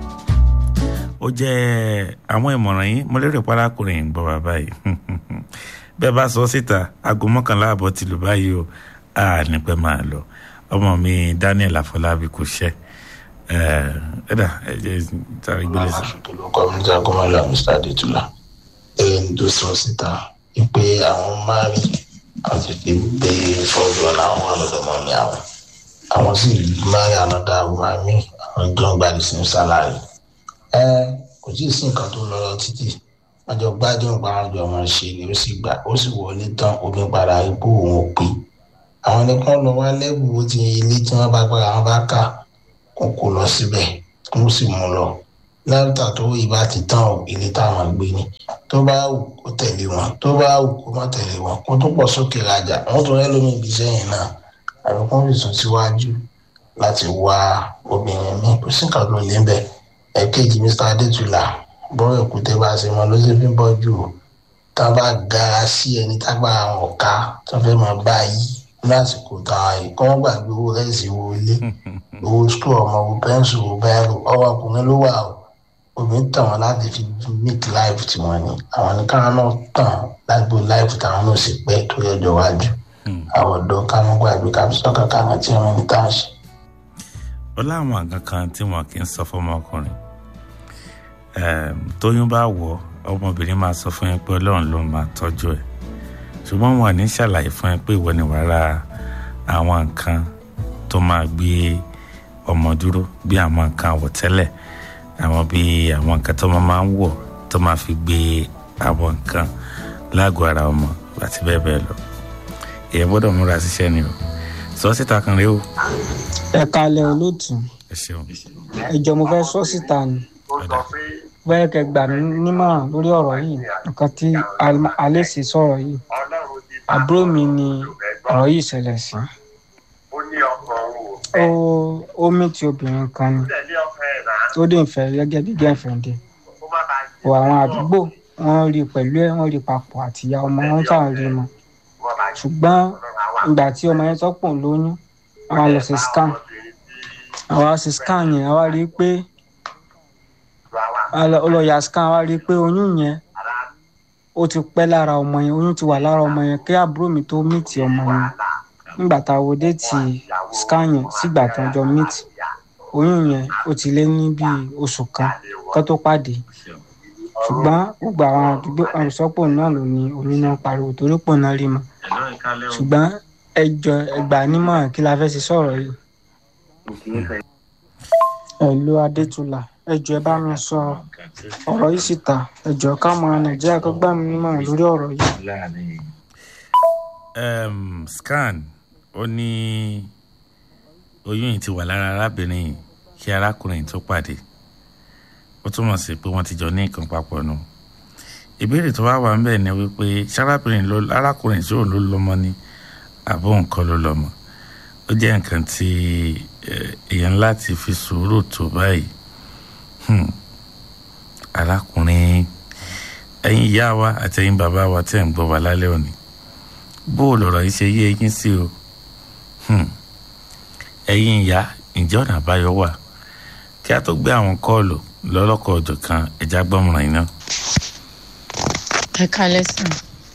ó jẹ́ àwọn ìmọ̀ràn yín mo lérò pé arákùnrin ń gbọ́ bàbá yìí bẹ́ẹ̀ bá sọ síta aago mọ́kànlá àbọ̀ ti lù báyìí o a ní pẹ́ máa lọ ọmọ mi daniel afọlábí kò ṣẹ́ ẹ dà ẹ jẹ́ sáré gbélé sí. kọ́mínísà gómìnà mr adétúlá ẹni tó sọ síta wípé àwọn márì àti fi gbé fọ́ọ̀dù ọ̀nà àwọn ọlọ́dọ̀mọ́ ní àwọn àwọn sì márì ànádà wàmí àwọn gan gbàdí sí sálárì ẹ kò tí ì sí nǹkan tó lọ lọ títì wọn jọ gbádùn parajọ wọn ṣe ni ó sì gbà ó sì wọlé tán omi padà ipò òun ò pé àwọn nìkan lọ wá lẹ́bùn ti ilé tí wọ́n bá gbára wọn bá kà kó kó lọ síbẹ̀ kó sì mú lọ lẹ́tà tó ìbá ti tán ò ilé táwọn gbé ni tó bá wù kó tẹ̀lé wọn tó bá wù kó má tẹ̀lé wọn kó tó pọ̀ sókè rajà wọ́n tún rẹ́ lómi ibi sẹ́yìn náà àbí kó fi sùn síwájú láti wá obìnrin mi kò sí nǹkan tó lé ń bẹ̀ ẹ̀kejì mr adétúlà bọ́rọ̀ èkúté bá ṣe mọ ló ṣe fi ń bọ́ jù ó tá a bá gara sí ẹni tágbára wọn ká tó fẹ́ máa bá yí lásìkò tá a yìí kọ́ wọ́n gbàgbé owó rẹ́sì owó ilé owó skul ọmọ owó pẹ́ńsù owó bẹ́ẹ̀rù ọwọ́ ọkùnrin ló wà o obìnrin tàn wọn láti fi meet life tiwọn ni àwọn ní káwọn náà tàn lágbo life táwọn náà sì pẹ́ tó yọjọ́ wájú àwọn ọ̀dọ́ káwọn gbàgbé káwọn sọ́kà káwọn tí wọ́n ní tá a ṣe. ó láwọn àgàn kan tí wọn kì í sọ fọmọkùnrin Em, tóyún bá wọ ọmọbìnrin máa sọ fún yín pé ọlọ́run ló máa tọ́jú ẹ̀ ṣùgbọ́n wọn ní ṣàlàyé fún yín pé ìwọ ni wàá ra àwọn nǹkan tó máa gbé ọmọ dúró bí àwọn nǹkan àwọ̀tẹ́lẹ̀ àwọn bí àwọn nǹkan tó máa máa ń wọ̀ tó máa fi gbé àwọn nǹkan lágọ̀ọ́ ara ọmọ àti bẹ́ẹ̀ bẹ́ẹ̀ lọ èèyàn gbọ́dọ̀ múra síṣẹ́ ni o sọ síta kan rèé o ẹ kalẹ̀ olóòtú ẹ ṣeun ẹjọ́ mo fẹ́ sọ síta ni bẹ́ẹ̀ kẹ́ gbà mí nímọ̀ràn lórí ọ̀rọ̀ yìí nǹkan tí Al- alẹ́sì sọ̀rọ̀ yìí àbúrò mi ni ọ̀rọ̀ yìí ṣẹlẹ̀ sí ó ó mìtì obìnrin kan ni tó dé ìfẹ́ gẹ́gẹ́ bí gẹ́fẹ̀ndé ò àwọn àdúgbò wọ́n rí i pẹ̀lú ẹ̀ wọ́n rí i papọ̀ àtìyá ọmọ wọn táwọn rí i mọ́ ṣùgbọ́n ìgbà tí ọmọ yẹn tọ́pọ̀ lóyún àwọn lọ sí scan àwa ṣe scan yẹn àwa rí i pé ọlọ́yà scan àwa rí i pé oyún yẹn ó ti pẹ́ lára ọmọ yẹn oyún ti wà lára ọmọ yẹn kí àbúrò mi tó mìtì ọmọ yẹn nígbà tá a wo déètì scan yẹn sígbà tó jọ mìtì oyún yẹn ó ti lé ní bíi oṣù kan kó tó pàdé ṣùgbọ́n gbogbo àwọn àdúgbò àrùsọ́pọ̀ náà ló ní oyún náà pariwo torí pò náà rí mọ́ ṣùgbọ́n ẹjọ ẹgbà nímọ̀ràn kí la fẹ́ ṣe sọ̀rọ̀ yìí. ẹ̀lú adétúlà ẹjọ ẹ bá mi sọ ọ̀rọ̀ yìí síta ẹjọ káwọn nàìjíríà kó gbà mí nímọ̀ràn lórí ọ̀rọ̀ yìí. um, scan ó ní oyún yìí ti wà lára arábìnrin yìí kí arákùnrin tó pàdé ó túmọ̀ sí pé wọ́n ti jọ ní nǹkan papọ̀ nù ìbéèrè tó wá wà ń bẹ̀ ni wípé sárábìnrin ló arákùnrin tí òun ló lọ́mọ ni àbó nǹkan ló lọ́mọ ó jẹ́ nǹkan tí èèyàn láti fi sùúrù tó báyìí arákùnrin ẹ̀yin ìyá wa àti ẹ̀yin bàbá wa tẹ̀ ń gbọ́ wa lálẹ́ òní bó o lọ̀rọ̀ yìí ṣe yé eyín sí o ẹ̀yin ìyá ǹjẹ́ ọ̀nà àbáyọ wà kí a tó gbé àwọn kọ́ọ̀lù lọ́lọ́kọ̀ ọ̀jọ̀ kan ẹja gbọ́mọ̀ràn iná. ẹ kalẹ sàn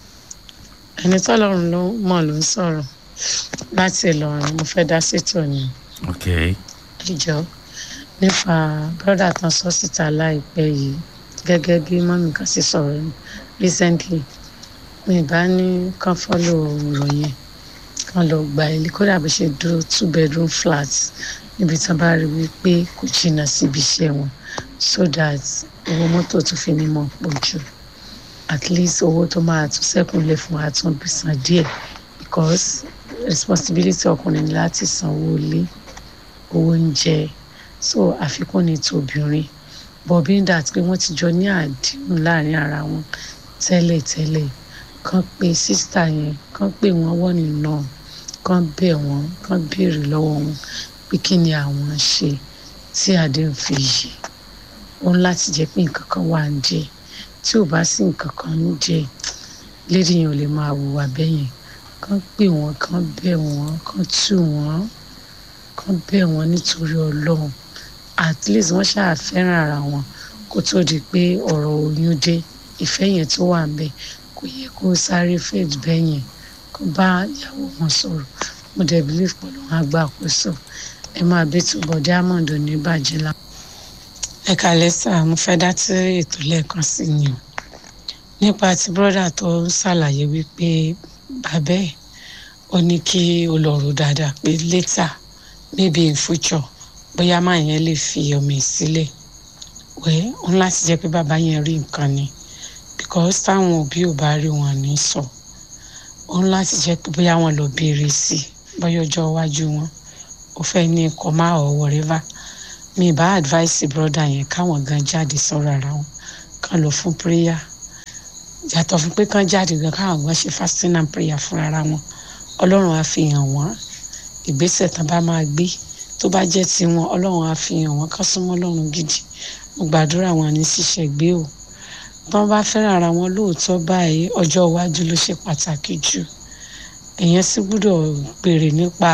ẹni tọ́lọ́run ló mọ̀ ló ń sọ̀rọ̀ láti Ìlọrin mo fẹ́ dá sétò ni ok ìjọ nípa brọ́dà tán sọ síta láìpẹ́ yìí gẹ́gẹ́ bí mọ́mí kan sì sọ̀rọ̀ recently mi bá ní kán fọ́lò ọ̀rọ̀ yẹn kán lọ gba ilé kódà bó ṣe dúró two bedroom flat níbi tí wọ́n bá rí wípé kò jìnnà síbi iṣẹ́ wọn so that owó mọ́tò tún fi ní mọ̀ pọ̀ jù at least owó tó máa tún sẹ́kùn lè fún àtúnbísàn díẹ̀ because responsibility ọkùnrin ni láti sanwó ilé owó oúnjẹ so àfikún ni tòbìnrin but being that pé wọ́n ti jọ ní àdéhùn láàrin ara wọn tẹ́lẹ̀tẹ́lẹ̀ kàn pé sísítà yẹn kàn pé wọ́n wọ́n nínú kàn bẹ̀ wọ́n kàn béèrè lọ́wọ́ wọn pé kí ni àwọn ṣe tí àdéhùn fi yè òun láti jẹ́ pé nǹkan kan wà ń jẹ tí ò bá sí nǹkan kan ń jẹ lédi yẹn ò lè máa hùwà bẹ́yẹn kàn pé wọ́n kàn bẹ̀ wọ́n kàn tù wọ́n kàn bẹ̀ wọ́n nítorí ọlọ́run at least wọ́n ṣáà fẹ́ràn ara wọn kó tó di pé ọ̀rọ̀ oyún dé ìfẹ́ yẹn tó wà ńbẹ̀ kò yẹ kó sáré faith bẹ́yẹn kó bá ìyàwó wọn sọ̀rọ̀ mo dẹ̀ believe pẹ̀lú wọn àgbà àkóso ẹ máa bí túbọ̀ diamond ò ní bàjẹ́ la. ẹ kàlẹ́ sà mo fẹ́ dá tí ètò lẹ́ẹ̀kan sí ni o nípa ti brọ́dà tó ń ṣàlàyé wípé bàbá ẹ̀ ó ní kí o lọ rò dáadáa pé later maybe in future bóyá máa yẹn lè fi ọmọ ẹ̀ sílẹ̀ wẹ́ ń láti jẹ́ pé bàbá yẹn rí nǹkan ni because táwọn òbí ò bá rí wọn ní sọ ó ń láti jẹ́ pé bóyá wọn lọ béèrè sí i bóyá ọjọ́ iwájú wọn ó fẹ́ ní ẹ̀kọ́ máa ọ̀ whatever mi bá advice brother yẹn káwọn gan jáde sọ̀rọ̀ ara wọn kàn lọ fún prayer yàtọ̀ fún pé kàn jáde gan káwọn gan ṣe fasting and prayer fún ara wọn ọlọ́run á fi hàn wọ́n ìgbésẹ̀ tán bá máa gbé tó bá jẹ́ tiwọn ọlọ́run á fi hàn wọ́n ká súnmọ́ ọlọ́run gidi mo gbàdúrà wọn ní ṣiṣẹ́ gbé o bí wọ́n bá fẹ́ràn ara wọn lóòótọ́ báyìí ọjọ́ iwájú ló ṣe pàtàkì jù èèyàn sì gbúdọ̀ béèrè nípa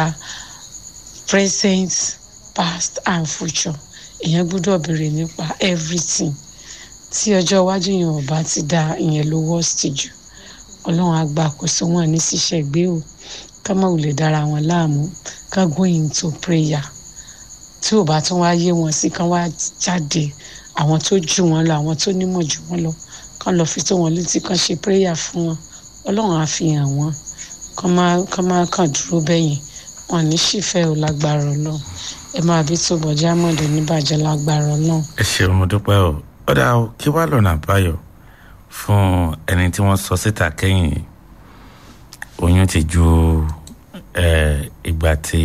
present past and future èèyàn gbúdọ̀ béèrè nípa everything tí ọjọ́ iwájú yẹn ò bá ti da ìyẹn ló worst jù ọlọ́run á gba àkóso wọn ní ṣiṣẹ́ gbé o ká má wulẹ̀ dára wọn láàmú ká go into prayer tí ò bá tún wá yé wọn sí kán wá jáde àwọn tó jù wọn lọ àwọn tó nímọ̀ jù wọn lọ kán lọ fi tó wọn létí kán ṣe prayer fún wọn ọlọ́run á fi hàn wọ́n kán má kán má kàn dúró bẹ́yìn wọn ní ṣìfẹ́ ò lágbára ọlọ́run ẹ máa bí tó bọ̀ jámọ̀dé níbàjẹ́ lágbára ọlọ́run. ẹ ṣeun mo dúpẹ́ o ó dáa o kí wàá lọ́nà àbáyọ fún ẹni tí wọ́n sọ síta kẹ́yìn oyún ti ju ìgbà tí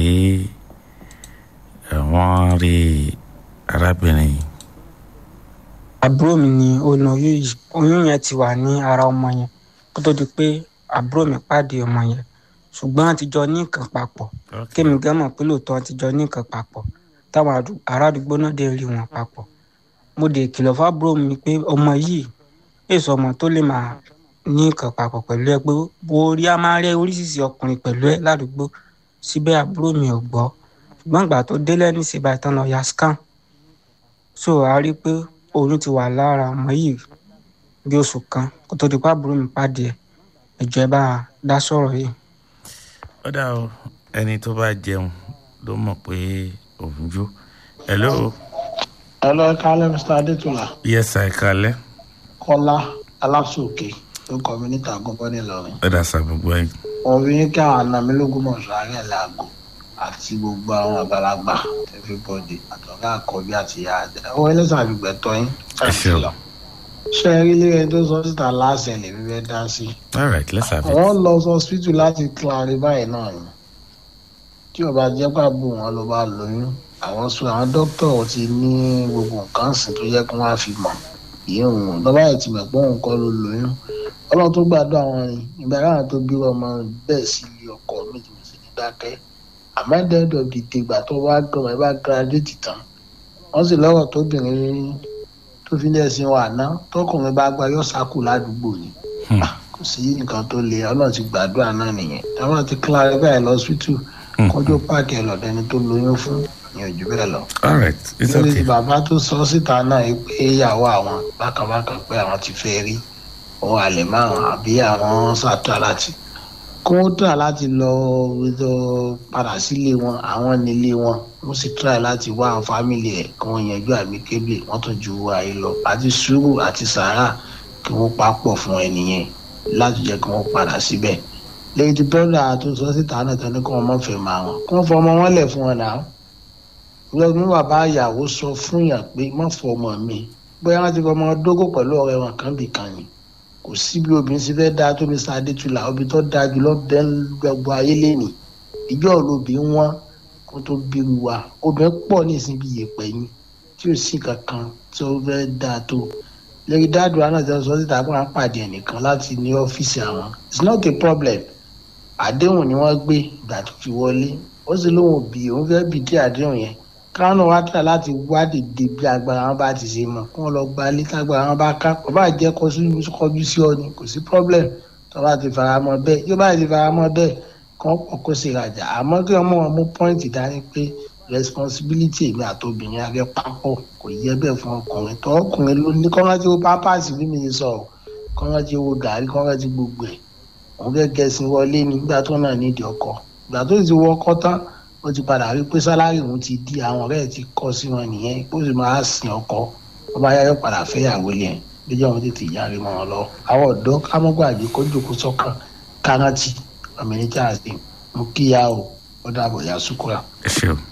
wọ́n rí arábìnrin yìí. àbúrò mi ni ọ̀nà yìí oyún yẹn ti wà ní ara ọmọ yẹn kó tó di pé àbúrò mi pàdé ọmọ yẹn ṣùgbọ́n àtijọ́ ní nǹkan papọ̀ kémi gan mọ̀ pé lóòótọ́ àtijọ́ ní nǹkan papọ̀ táwọn ará àdúgbò náà dé rí wọn papọ̀ mo dé kìlọ̀ fábúrò mi pé ọmọ yìí èso ọmọ tó lè máa ní nǹkan papọ̀ pẹ̀lú ẹ pé orí a máa rẹ oríṣiríṣi ọkùnrin pẹ̀lú ẹ ládùúgbò síbẹ̀ àbúrò mi ò gbọ́ ṣùgbọ́n ìgbà tó délẹ̀ ní ìsìnbà ìtàn lọ ya scan so a rí i pé oyún ti wà lára ọmọ yìí bí oṣù kan kó tó di pé àbúrò mi pàdé ẹ ẹjọ ẹ bá a dá sọ̀rọ̀ yìí. ó dà o ẹni tó bá jẹun ló mọ̀ pé òun jó hello. hello ẹ kálẹ́ mr adétúlá. yes ẹ kálẹ́. kọ́lá aláṣòkè ló kọ́ mi níta gbọ́bọ́ nílọrin. ẹ dà sá gbogbo ẹ. ọ̀rọ̀ yín kí àwọn àna mi lógún mọ̀ sọ àárẹ̀ làágò àti gbogbo àwọn àgbàlagbà everybody àtọ̀gá àkọ́bí àti ìyá àjẹ ọwọ́ ẹlẹ́sìn àgbègbẹ̀tọ́ yín ẹ ṣeun. ṣé ẹ rí ilé tó sọ síta láṣẹ lè fi fẹ́ dá sí. all right let's have it. àwọn lọ sọ hospital láti clarify náà ni tí ó bá jẹ́ pàbó wọn ló bá lóyún àwọn sọ àwọn dókítà ti ní gbogbo nǹkan sìn tó yẹ kí wọ́n á fi mọ̀ ìyẹn òun lọ́ba ẹ̀ ti mọ̀ pé òun kọ́ ló lóyún ọlọ́run tó gbàdúrà wọn rìn ìgbà káwọn tó bí ọmọ bẹ́ẹ̀ sí ilé ọkọ mi tí mo sì ní dákẹ́ àmọ́ dẹ́dọ̀ dìde ìgbà tó wá gbọmọ ẹ bá gíráduétì tán wọ́n sì lọ́rọ̀ tóbìnrin tó fi ní ẹ̀sìn wà ná tọkùnrin bá gba yọ sákù ládùúgbò ni kò sí nǹkan tó le ọlọ́run ti gbàdúrà náà nìyẹn táwọn ti kílára bẹ́ẹ̀ lọ síìtù kọjú páàkì ẹ̀ lọ́dẹni tó lóyún fún ìyẹn ojú bẹ́ẹ̀ lọ. all right it's lórí okay. bàbá tó sọ síta náà yìí pé ìyàwó àwọn bákanbákan pé àwọn ti fẹ́ rí òun àlè márùn àbí àwọn ṣàtúrà láti kó tà láti lọ lọ padà sílé wọn àwọn nílé wọn wọn sì try láti wá àwọn fámìlì ẹ kí wọn yanjú àmì kébè wọn tún ju ayé lọ àti sùúrù àti sàárà kí wọn papọ̀ fún ẹnìyẹn láti jẹ́ kí wọ́n padà síbẹ̀ lẹ́yìn tí bọ́dà tó sọ síta náà tán ní kí wọ́n má fẹ́ máa wọn kí wọ́n fọ ọmọ wọn lẹ̀ fún wọn náà lọ́dún bàbá ìyàwó sọ fún yàn pé má fọ ọmọ mi bóyá wọn ti fọ ọmọ dógò pẹ̀lú ọ̀rẹ́ wọn kan bì kan ni kò sí bí obìnrin ṣe fẹ́ dáa tó ní sadétúlà obìnrin tó dáa jùlọ bẹ́ẹ̀ gbogbo ayé lẹ́nìí ìjọ olóbì wọn kó tó bírú wa obìnrin pọ̀ ní ìsìn bí yèpẹ̀ yín tí ò sí kankan tí ó fẹ́ dáa tó lórí dáàdù àná tí wọ́n sọ síta pé wọ́n pàdé ẹnìkan láti ní ọ́fíìsì àwọn it's not a problem àdéhùn ni wọ́n gbé ìgbà tó fi wọlé ó sì lóun òbí òun fẹ́ bìdí àdéhùn yẹn káwọn náà wá tà láti wádìí dé bí agbára wọn bá ti ṣe mọ kí wọn lọ gba ilé tágbára wọn bá ká kó bá jẹ kọjú sí ọ ni kò sí problem tó bá ti fara mọ́ bẹ́ẹ̀ yóò bá ti fara mọ́ bẹ́ẹ̀ kàn pọ̀ kó sì rajà àmọ́ kí ọmọ wọn mú pọ́ìntì dání pé responsibility èmi àtobìnrin abẹ papọ̀ kò yẹ bẹ́ẹ̀ fún ọkùnrin tó ọkùnrin ló ní kọ́ńtà wo pápásì bí mi sọ kọ́ńtà wo gàrí kọ́ńtà gbogbo ẹ̀ òun fẹ́ gẹ̀ẹ́sìn wọlé nígbà tó náà nídìí ọkọ ìgbà tó ti wọ ọkọ tán ó ti padà rí pé sálárì òun ti di àwọn ọ̀rẹ́ ẹ̀ ti kọ́ sí wọn nìyẹn ó sì máa sin ọkọ ó bá yáyọ padà fẹ́yàwó yẹn lójú àwọn tètè yára mọ́ wọn lọ. àwọn ọ̀dọ́ kámọ́gbàgbé kó jòkó sọ́kàn kárántì ọ̀mìnir charles dé mo kíyà o ó dàbọ̀ yà sùkúrà. ẹ ṣe o.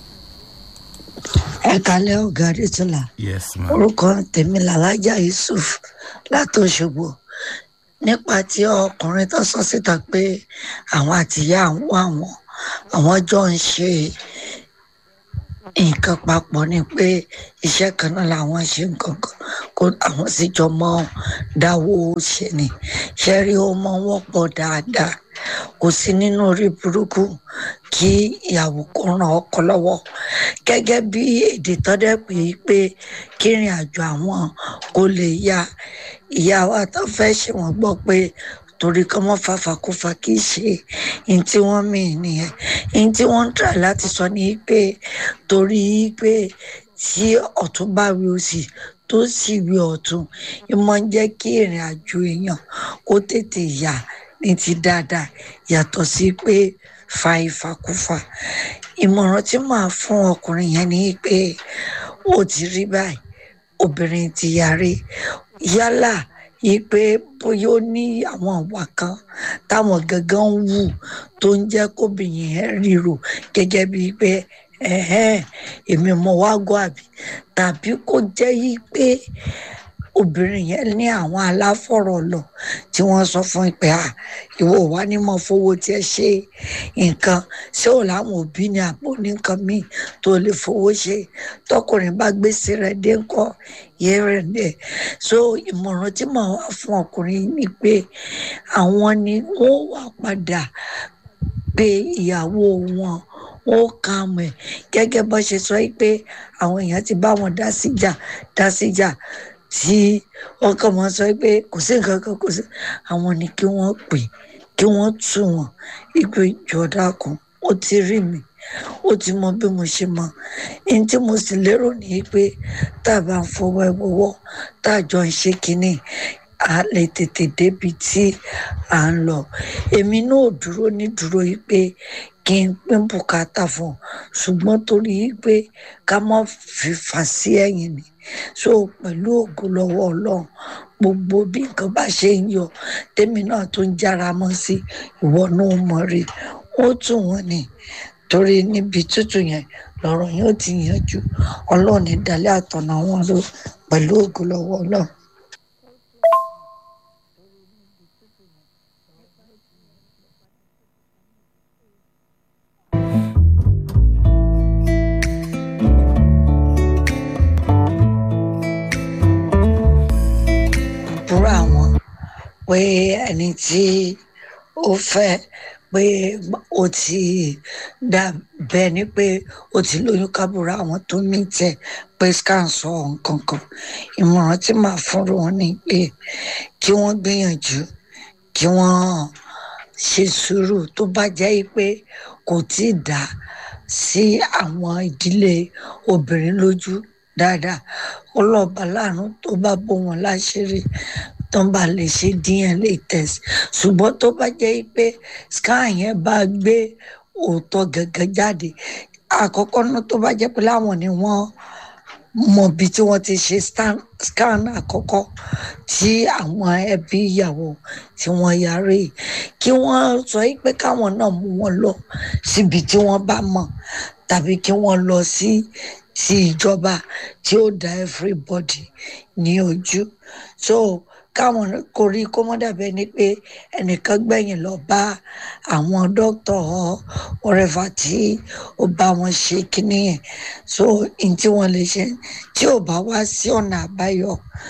ẹ kalẹ ọgá adétúnlá yes ma. orúkọ tèmi làlájà yusuf látòṣogbo nípa tí ọkùnrin tó sọ síta pé àwọn àtìyá àwọn àwọn àwọn jọ ń ṣe nǹkan papọ̀ ni pé iṣẹ́ kan náà làwọn ṣe nǹkan kan kó àwọn sì jọ mọ́ dáwọ́ ṣe ni ṣẹ́rí ó mọ́ wọ́pọ̀ dáadáa kò sí nínú orí burúkú kí ìyàwó kó ràn ọkọ lọ́wọ́ gẹ́gẹ́ bí èdè tọ́dẹ̀ pé pé kí ìrìn àjò àwọn kó lè ya ìyá wa tó fẹ́ ṣe wọ́n gbọ́ pé torí kọ́ mọ́ fàfàkùfà kì í ṣe ní tí wọ́n mì nìyẹn ní tí wọ́n ń tà láti sọ ní pé torí pé tí ọ̀tún bá wí òsì tó sì wí ọ̀tún ìmọ̀ ń jẹ́ kí ìrìn àjò èèyàn kó tètè yà ní ti dáadáa yàtọ̀ sí pé fa ìfàkùfà ìmọ̀ràn tí màá fún ọkùnrin yẹn ni pé ó ti rí báyìí obìnrin ti yarí yálà yìí pé bóyá ó ní àwọn àwa kan táwọn gangan ń wù tó ń jẹ́ kóbìnrin yẹn ríro gẹ́gẹ́ bíi pé ẹ̀hẹ́n èmi mọ̀ wá gọ́ àbí tàbí kó jẹ́ yìí pé obìnrin yẹn ní àwọn aláfọ̀rọ̀ lọ tí wọ́n sọ fún pé à ìwọ wá ní mọ̀ fowó tí ẹ ṣe nǹkan ṣé ò láwọn òbí ní àpò ní nǹkan míì tó lè fowó ṣe tọkùnrin bá gbèsè rẹ̀ dé ńkọ́ yẹn rẹ̀ dẹ̀ so ìmọ̀ràn tí màá wá fún ọkùnrin ni pé àwọn ni wọ́n wà padà pé ìyàwó wọn ó kà mọ̀ ẹ̀ gẹ́gẹ́ bó ṣe sọ pé àwọn èèyàn ti bá wọn dá síjà dá síjà tí wọn kàn máa sọ pé kò sí nǹkan kan kò sí àwọn ni kí wọ́n pè kí wọ́n tù wọ́n ìgbé ìjọdá kan ó ti rí mi ó ti mọ bí mo ṣe mọ ẹni tí mo sì lérò ní pé tá a bá ń fọwọ́ ẹ wọ́wọ́ tá a jọ ń ṣe kínní a lè tètè débi tí à ń lọ èmi náà ò dúró ní dúró yìí pé kí n pín bùkátà fún un ṣùgbọ́n torí pé ká má fi fà sí ẹ̀yìn ni so pẹ̀lú ògo lọ́wọ́ ọlọ́run gbogbo bí nǹkan bá ṣe ń yọ tèmi náà tó ń jára mọ́ sí ìwọ náà mọ̀ rí ó tù wọ́n ni torí níbi tútù yẹn lọ́rọ̀ yóò ti yanjú ọlọ́run ní dalẹ́ àtọ̀nà wọn ló pẹ̀lú ògo lọ́wọ́ ọlọ́run. àbúrò àwọn pé ẹni tí ó fẹ́ pé ó ti dà bẹ́ẹ̀ ni pé ó ti lóyún kábùrà àwọn tó ní tẹ̀ pé scan sọ nǹkan kan ìmọ̀ràn tí màá fúnra wọn ni pé kí wọ́n gbìyànjú kí wọ́n ṣe sùúrù tó bá jẹ́ pé kò tí ì dá sí àwọn ìdílé obìnrin lójú dáadáa ọlọ́ọ̀bá láàánú tó bá bó wọn láṣìírí tó bá lè ṣe dna test ṣùgbọ́n tó bá jẹ́ pé scan yẹn bá gbé òótọ́ gẹ́gẹ́ jáde àkọ́kọ́ náà tó bá jẹ́ pé láwọn ni wọ́n mọ bí tí wọ́n ti ṣe scan àkọ́kọ́ tí àwọn ẹbí ìyàwó tí wọ́n yarí kí wọ́n sọ pé káwọn náà mú wọn lọ síbi tí wọ́n bá mọ̀ tàbí kí wọ́n lọ sí sí ìjọba tí ó dá everybody ní ojú so káwọn kò rí kó mọ́ dàbẹ́ ni pé ẹnìkan gbẹ̀yìn lọ bá àwọn dókítà ọ̀rẹ́fà tí ó bá wọn ṣe kínní yẹn so n tí wọ́n lè ṣe tí ò bá wá sí ọ̀nà àbáyọ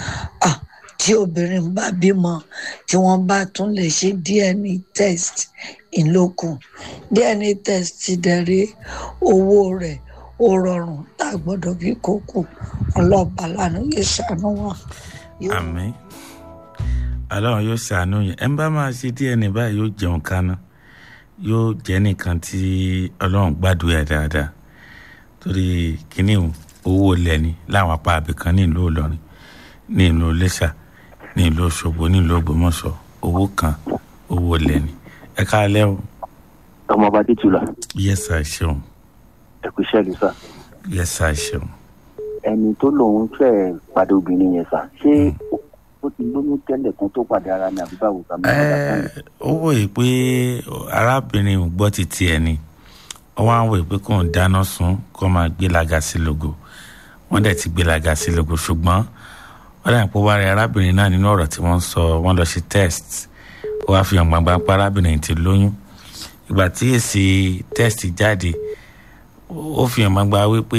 tí obìnrin bá bímọ tí wọ́n bá tún lè ṣe dna test ìlókun dna test ti dẹ̀rẹ̀ owó rẹ̀ ó rọrùn tá a gbọ́dọ̀ bí kókó ọlọ́ọ̀bá lánàá yóò ṣàánú wọn. àmín ọlọ́run yóò ṣàánú yẹn ẹ̀ ń bá máa ṣe dna báyìí yóò jẹun kaná yóò jẹ́ nìkan tí ọlọ́run gbàdúrà dáadáa torí kínní owó lẹ́ni láwọn apá abìkan ní ìlú ìlọrin ní ìlú iléṣà ní ìlú òṣogbo ní ìlú ògbómọ̀ṣọ́ owó kan owó lẹ́ni ẹ káalẹ́ o. ọmọọba títúlà. yẹ́sà ṣeun. ẹ kú iṣẹ́ lùsà. yẹ́sà ṣeun. ẹni tó lòun fẹ́ pàdé obìnrin yẹn sà ṣé ó ti lóyún tẹ́lẹ̀ kan tó pàdé ara ní àbí báwo sàmì. ó wòye pé arábìnrin ò gbọ́ ti tiẹ̀ ni ó wá ń wòye pé kò ń dáná sun kó máa gbélaga sí logo wọ́n dẹ̀ ti gbélaga sí logo ṣùgbọ́n wọ́n dà pé wárí arábìnrin náà nínú ọ̀rọ̀ tí wọ́n sọ wọ́n lọ ṣe test ó wá fi hàn gbangba pé arábìnrin ti lóyún ìgbà tí èsì test jáde ó fi hàn gbangba wípé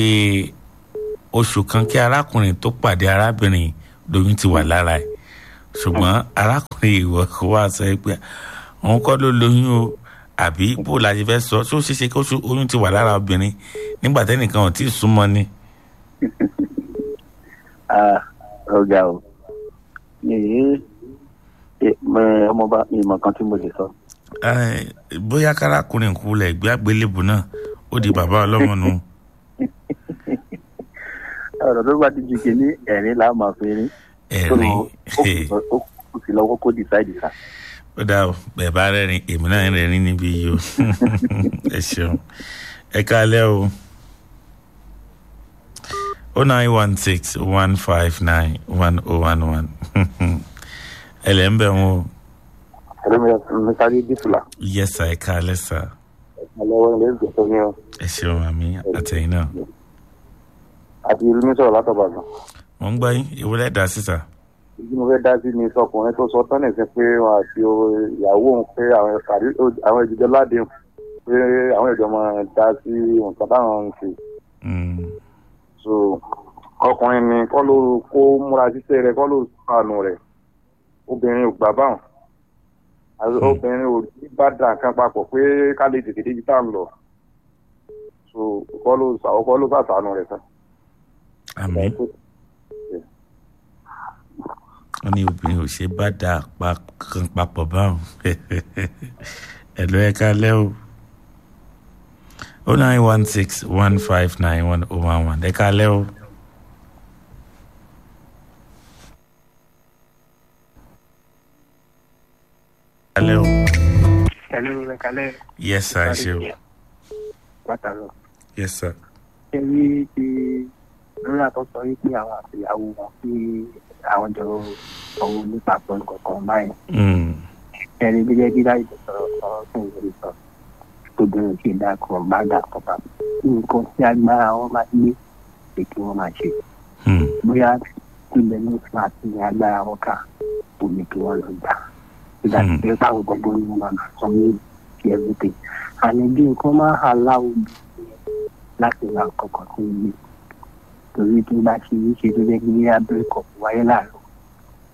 oṣù kan kí arákùnrin tó pàdé arábìnrin lóyún ti wà lára ẹ̀ ṣùgbọ́n arákùnrin ìwọ kò wá sọ pé òun kọ́ ló lóyún o àbí bó la ṣe fẹ́ sọ ṣé ó ṣeé ṣe kó oyún ti wà lára obìnrin nígbà tẹ́nìkan ò tí ì súnmọ́ ni. ọ̀gá o ọmọọba ìmọ̀ kan tí mo lè sọ. bóyá kárakùnrin kú lẹ̀ gbé àgbélébù náà ó di bàbá ọlọ́mọ nù. ọ̀rọ̀ tó bá ti ju kìíní ẹ̀rín là máa fi rín. ẹ̀rín ó kù sí lọ́wọ́ kó decide ká. ó dà o bẹ́ẹ̀ bá rẹ́rìn èmi náà ń rẹ́rìn níbí yìí o ẹ ṣeun ẹ kálẹ́ o o nine one six one five nine one oh one one ẹ lẹ́ ń bẹ̀ wọ́n. ẹ̀rọ mi sáré dísùlà. yẹ́sà ẹ kálẹ́ sà. ẹ lọ́wọ́ ilé ìgbésẹ̀ ní ọ. ẹ ṣeun àmì àtẹ̀yìn náà. àti ìlú mi sọ̀rọ̀ látọ̀bàdàn. mo ń gbọ́ yín ìwúlẹ̀ dá sísà ìdí mo fẹ́ dá sí ni sọkùnrin tó sọ tán nìsín pé wọn àti ìyàwó òun pé àwọn ìdíjọ ládé pé àwọn ìjọ máa dá sí nǹkan táwọn ń ṣe. so ọkùnrin ni kọ́ ló kó múra ṣiṣẹ́ rẹ̀ kọ́ ló sànù rẹ̀ obìnrin ò gbà báwọn obìnrin ò ní bá dà nǹkan papọ̀ pé ká lè tètè débi tá à ń lọ so kọ́ ló kọ́ ló sàṣàánú rẹ̀ sàn. àmín wọ́n ní obìnrin ò ṣe bá dà kan papọ̀ báwọn ẹ̀lọ́ ẹ̀ka lẹ́ o o nine one six one five nine one oh one one ẹ̀ka lẹ́ o. Hello. Hello, ẹ̀kalẹ́. Yes, sir, ṣe o. Pátálọ̀. Yes, sir. Ṣé rí ti lórí àtọ́sọ yìí pé àwọn àtìyàwó wọn pé àwọn jọ ọwọ́ nípa pẹ̀lú kọ̀ọ̀kan báyìí. ẹni bí jẹ́ dídá ìdọ̀sọ̀rọ̀ ọ̀rọ̀ fún ìwé sọ tó bẹ̀rẹ̀ sí dákọ̀ bá dàkọ̀ bá nǹkan tí agbára wọn máa gbé pé kí wọ́n máa ṣe. bóyá ilẹ̀ ní flat ní agbára wọn kà kò ní kí wọ́n lọ gbà. ìgbà tí pé báwo gbogbo ni wọ́n máa sọ ní ti everything. àní bí nǹkan máa hà láwùjọ láti ra kọ̀ọ̀kan sí ilé torí tó bá ṣe é ṣe tó jẹ́ kí abẹ́rẹ́ kọ̀ wáyé láàárọ̀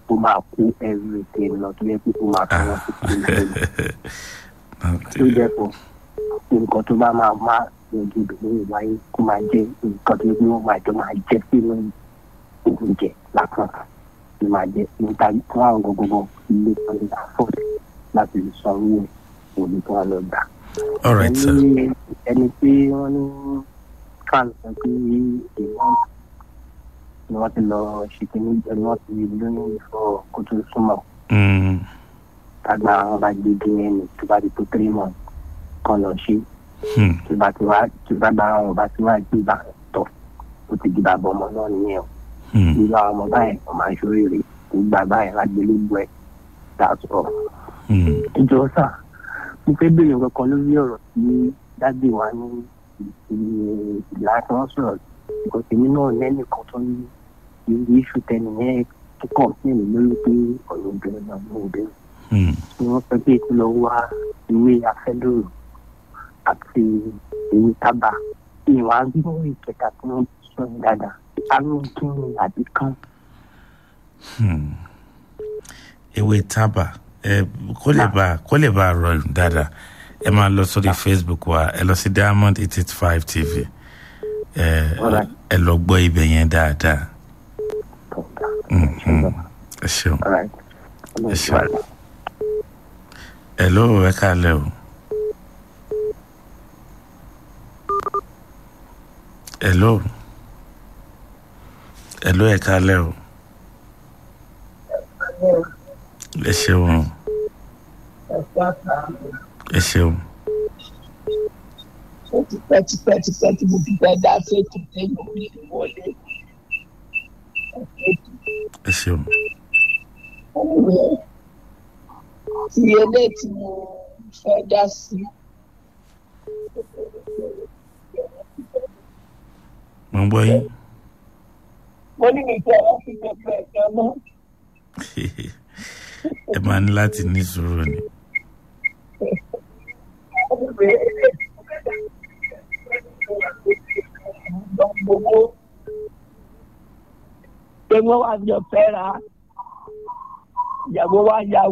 ó máa kó everything lọ tó yẹ pé ó máa fi wọn sí kúrò tó jẹ́ fún nǹkan tó bá máa má yanjú ìbílẹ̀ ìwáyé kó máa jẹ́ nǹkan tó yẹ pé wọ́n máa jọ máa jẹ́ sínú oúnjẹ lápá ló máa jẹ́ níta fún àwọn gbogbo ilé kan lè afford láti lè san owó òní tó wà lọ gbà. all right sir. ẹni ẹni tí wọ́n ní fan sọ pé èèyàn ni wọ́n ti lọ ṣe kí ní ẹni wọ́n ti lóyún ìfọ̀ kó tó súnmọ́ Mm. tàgbà àwọn bá gbé dna tó bá di tó three months kan lọ ṣe Hmm. tó bá ti wá tó bá bá àwọn bá ti wá gbé bá tọ̀ ó ti di bàbá ọmọ náà nìyẹn o Hmm. irú àwọn ọmọ báyìí ọmọ àṣọrèrè tó gbà báyìí lágbélébùú ẹ̀ that's all. Hmm. ìjọ sà mo fẹ́ béèrè kankan lórí ọ̀rọ̀ tí dábì wa ní ìlà tí wọ́n sọ̀rọ̀ because èmi náà lẹ́nìkan tó ní irú iṣu tẹnìyẹn tó kàn sí èmi lórí pé ọ̀rọ̀ obìnrin náà ló ń bẹ̀rẹ̀ Hmm. tí wọ́n sọ pé kí lọ wá ìwé afẹ́lóró àti ìwé tábà ìwà gbígbó ìkẹta tí wọ́n sọ ní dáadáa àrùn kíni àbí kan. Hmm. ewé tábà ẹ kó lè bá kó lè bá rọ dáadáa ẹ máa lọ sórí facebook wa ẹ lọ sí diamond eight eight five tv ẹ ẹ lọ gbọ́ ibẹ̀ yẹn dáadáa. Hmm, hmm. ẹ ṣeun ẹ ṣeun ẹ ló ẹ kálẹ̀ o. Hello. Hello, ẹ kálẹ̀ o. Ẹ ṣeun. Ẹ ṣeun. ó ti pẹ́ ti pẹ́ ti pẹ́ tí mo ti fẹ́ dá séètì téèyàn ò ní wọlé. Ẹ ṣeun. Anyway, ti eléyìí tí mo fẹ́ dá sí. Mo ń gbọ́ yín. mo ní mi fẹ́ wá sí gbogbo ẹ̀jọ́ náà. Ẹ máa ní láti ní sùúrù ni. gbogbo pé wọ́n wá jọ fẹ́ ra ìyàwó wa ya